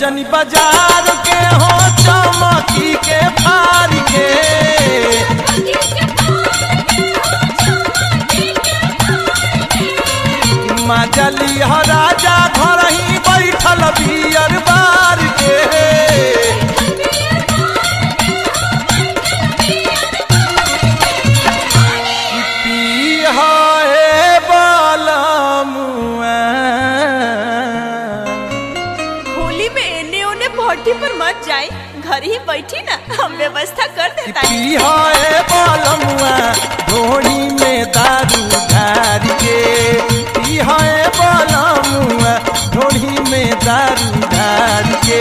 जनी बाजार के हो चमकी के फार के मजली ह राजा घर ही बैठल बियर बार के पीह हे बालमुआ होली में एने ओने भट्टी पर मत जाए घर ही बैठी ना हम व्यवस्था कर देता है पिहाए बालमुआ ढोड़ी में दारू ढार के पिहाए बालमुआ ढोड़ी में दारू ढार के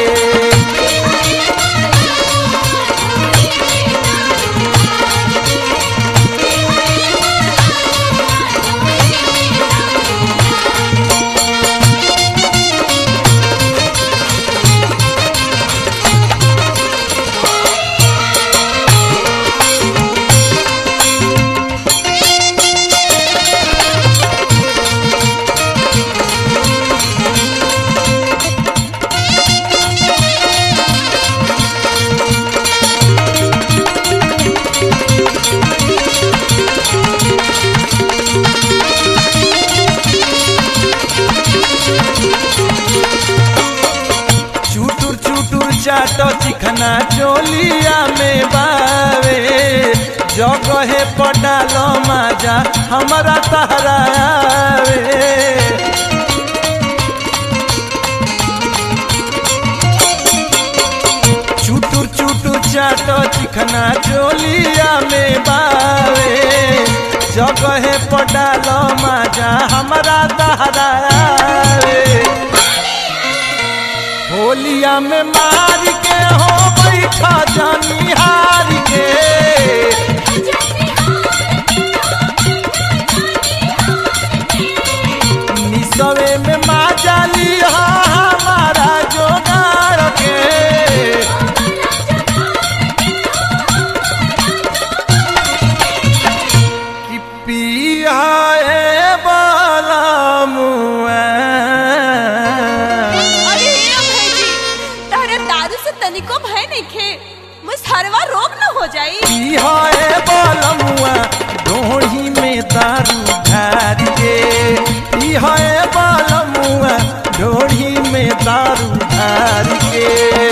चुटुर चुटुर चाटो चिखना चोलिया में बावे जगहे पडालो माजा हमारा तहरा आवे चुटुर चुटुर चाटो चिखना चोलिया में बावे जगहे पडालो माजा हमारा तहरा आवे होलिया में मार के हो बैठा जानी हार के निसवे में माजाली हमारा जोगाड़ के कि पिया बाला मुआ अरे हे अभय जी तारे दारू से तनिको भय नहीं खे मुसहरवा रोग न हो जाई पिहाए बालमुआ ढोढ़ी में दारू ढार के पिहाए बालमुआ ढोढ़ी में दारू ढार के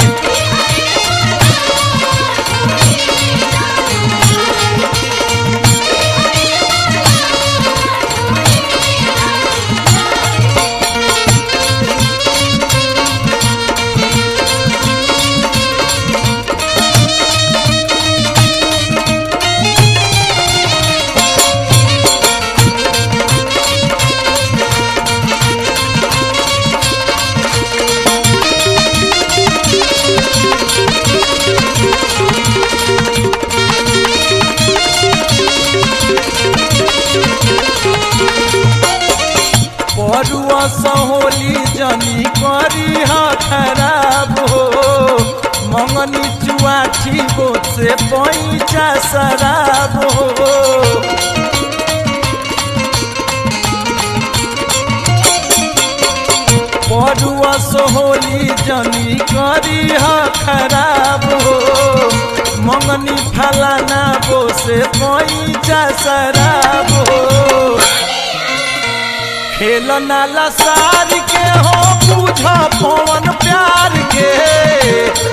परुआ सहोली जनी करी हा खराब हो मंगनी चुआठी बो से पैचा शराब हो परुआ सहोली जनी करी हा खराब हो मंगनी फलाना बो से पैचा शराब हो खेल नाला सार के हो पूछा पवन प्यार के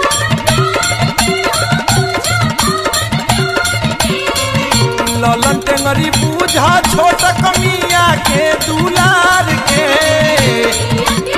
ललन टेंगरी पूछा छोट कमिया के दुलार के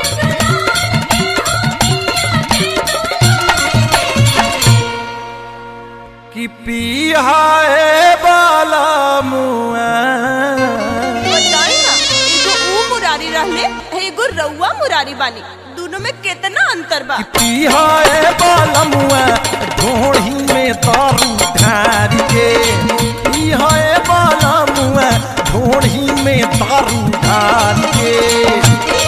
कि पिया बाला मुआ बताई ना एगो ऊ मुरारी रहले एगो रउआ मुरारी बानी दोनों में कितना अंतर बा पिहाए बालमुआ ढोढ़ी में दारू ढार के पिहाए बालमुआ ढोढ़ी में दारू ढार के